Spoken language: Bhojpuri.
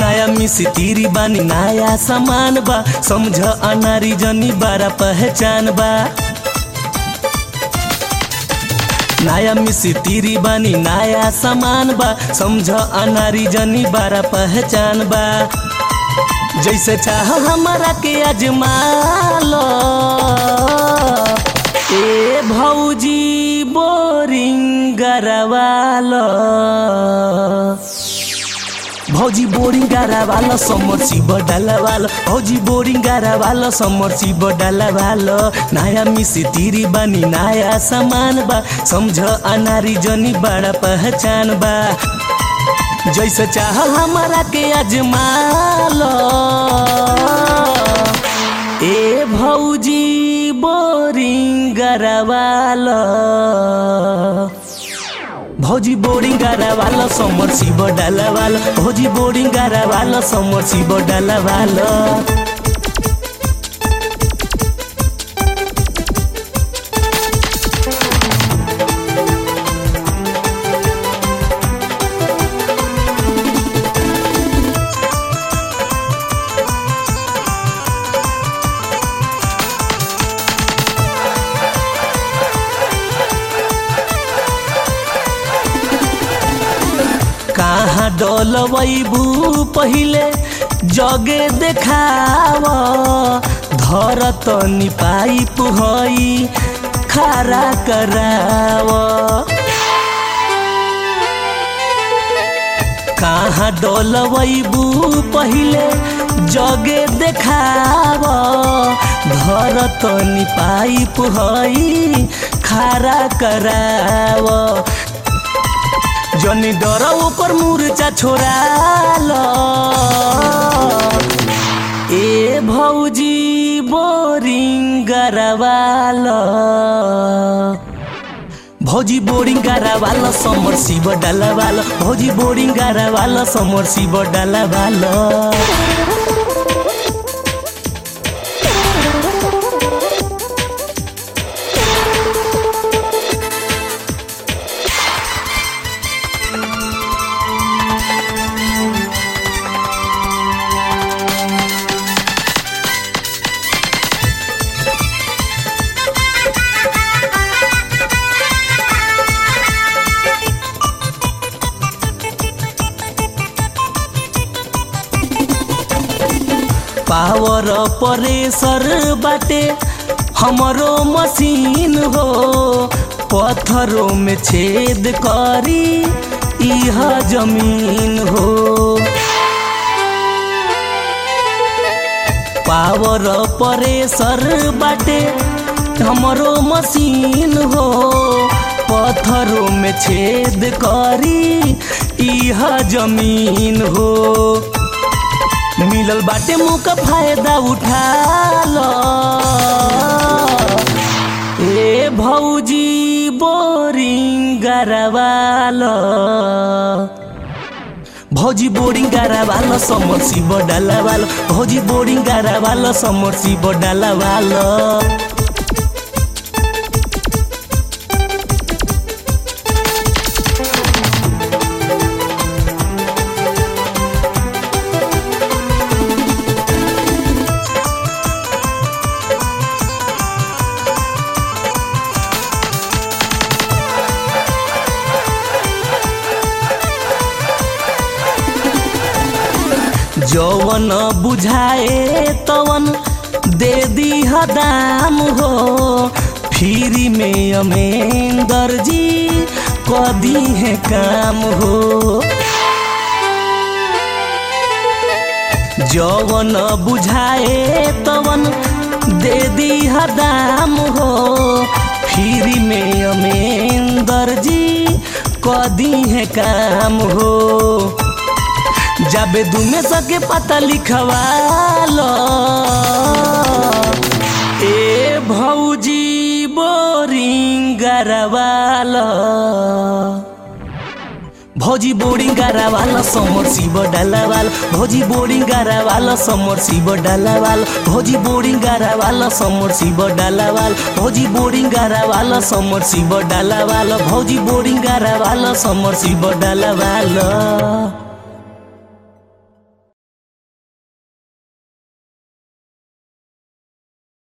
नया मिसी तीरी बानी नया सामान बा समझ अनारी जनी बारा पहचान बा नया मिसी तीरी बानी नया सामान बा समझ अनारी जनी बारा पहचान बा जैसे चाह हमारा के अजमालो ए भौजी बोरिंग गरवालो भौजी बोरिंग गरवालो समर्सी बडलवालो भौजी बोरिंग गरवालो समर्सी बडलवालो नया मिसी तिरी बानी नया सामान बा समझ अनारी जनी बड़ा पहचान बा जैसे चाह हमारा के अजमालो ए भौजी बोरिंग गरवालो भौजी बोरिंग गरवालो समर्सी बडलवालो भौजी बोरिंग गरवालो समर्सी बडलवालो कहाँ डोलबू पहिले जगे देखाव धरत पाइप हई खारा कराव कहाँ डोलबू पहिले जगे देखाव धरत पाइप हई खारा कराव जनी डर ऊपर मुर्चा छोड़ाल ए भौजी बोरिंग गरवाल भौजी बोरिंग गरवाल समर शिव डलवाल भौजी बोरिंग गरवाल समर शिव डलवाल पावर परेसर बाटे हमरो मशीन हो पत्थरों में छेद करी यह जमीन हो पावर परेसर बाटे हमरो मशीन हो पत्थरों में छेद करी यह जमीन हो मिलल बाटे मुँह का फायदा उठा लो ए भौजी बोरिंग गरवालो भौजी बोरिंग गरवालो समर्सी बडलवालो भौजी बोरिंग गरवालो समर्सी बडलवालो जौवन बुझाए तवन दे दी दाम हो फ्री में अमेंदर जी कदी है काम हो जौवन बुझाए तवन दे दी दाम हो फ्री में अमेंदर जी कदी है काम हो जाबे दुमे सके पता लिखवालो ए भौजी बोरिंग गरवालो भौजी बोरिंग गरवालो समर शिव डलवाल भौजी बोरिंग गरवालो समर शिव डलवाल भौजी बोरिंग गरवालो समर शिव डलवाल भौजी बोरिंग गरवालो समर शिव डलवाल भौजी बोरिंग गरवालो समर शिव डलवाल